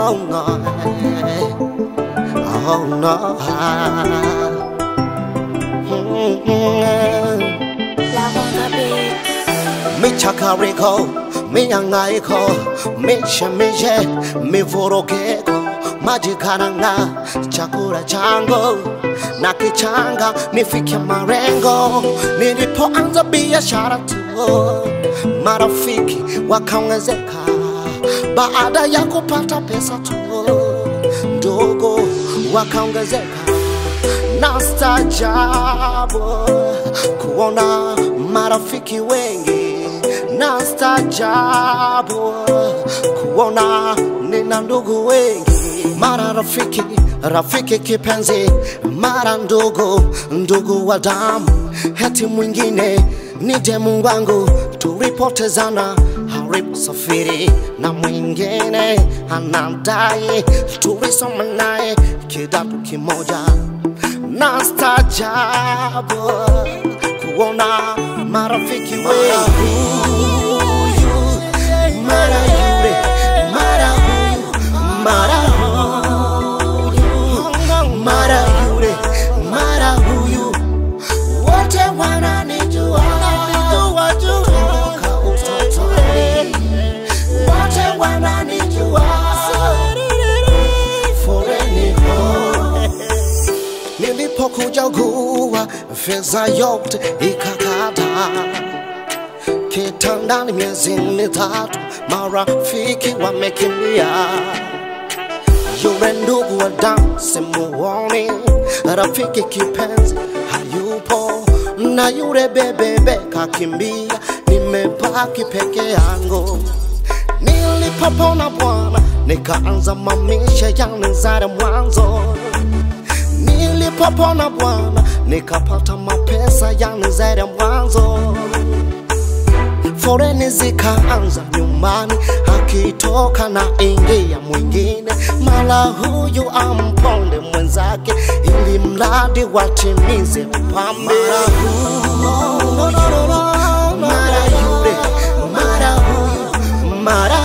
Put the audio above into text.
Oh no, oh no. Love on the beat. Mi chakariko, mi hangaiko, mi shemishe, mi vorogeko, maji karanga, chakula changu na kichanga, nifike marengo. Nilipoanza biashara tu, marafiki wakaongezeka, baada ya kupata pesa tu, ndogo wakaongezeka na stajabu kuona marafiki wengi na stajabu kuona nina ndugu wengi mara rafiki rafiki kipenzi mara ndugu ndugu wa damu heti mwingine ni demu wangu tulipotezana haribu safiri na mwingine anadai tulisoma naye kidato kimoja na stajabu kuona marafiki wengi mara yule mara huyu mara huyu mara yule mara huyu wote wananijua toka utotoni wote wananijua foreni ho nilipokuja gua fedha yote ikakata kitandani miezi mitatu marafiki wamekimbia yule ndugu wa damu simuoni rafiki kipenzi hayupo na yule bebebe kakimbia nimebaki peke yangu nilipopona bwana nikaanza mamisha yanizara mwanzo nilipopona bwana nikapata mapesa yanizere mwanzo foreni zikaanza nyumbani akitoka na ingia mwingine mala huyu amponde mwenzake ili mradi watimize upambe mara huyu mara yule mara huyu mara